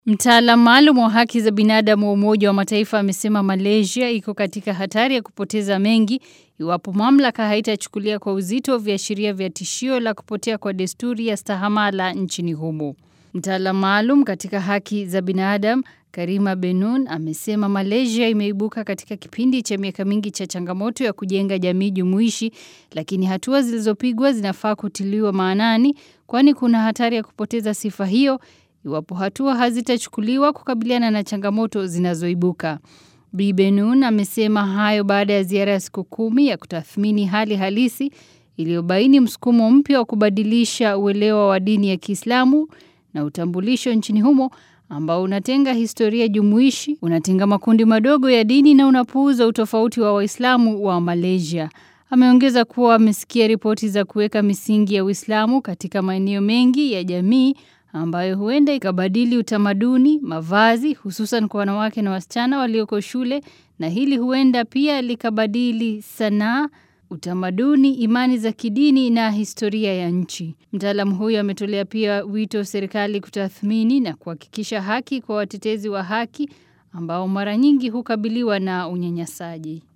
Mtaalamu maalum wa haki za binadamu wa Umoja wa Mataifa amesema Malaysia iko katika hatari ya kupoteza mengi iwapo mamlaka haitachukulia kwa uzito viashiria vya tishio la kupotea kwa desturi ya stahamala nchini humo. Mtaalamu maalum katika haki za binadamu Karima Benun amesema Malaysia imeibuka katika kipindi cha miaka mingi cha changamoto ya kujenga jamii jumuishi, lakini hatua zilizopigwa zinafaa kutiliwa maanani, kwani kuna hatari ya kupoteza sifa hiyo iwapo hatua hazitachukuliwa kukabiliana na changamoto zinazoibuka. Bi Benun amesema hayo baada ya ziara ya siku kumi ya kutathmini hali halisi iliyobaini msukumo mpya wa kubadilisha uelewa wa dini ya Kiislamu na utambulisho nchini humo ambao unatenga historia jumuishi, unatenga makundi madogo ya dini na unapuuza utofauti wa Waislamu wa Malaysia. Ameongeza kuwa amesikia ripoti za kuweka misingi ya Uislamu katika maeneo mengi ya jamii ambayo huenda ikabadili utamaduni, mavazi, hususan kwa wanawake na wasichana walioko shule na hili huenda pia likabadili sanaa, utamaduni, imani za kidini na historia ya nchi. Mtaalamu huyo ametolea pia wito serikali kutathmini na kuhakikisha haki kwa watetezi wa haki ambao mara nyingi hukabiliwa na unyanyasaji.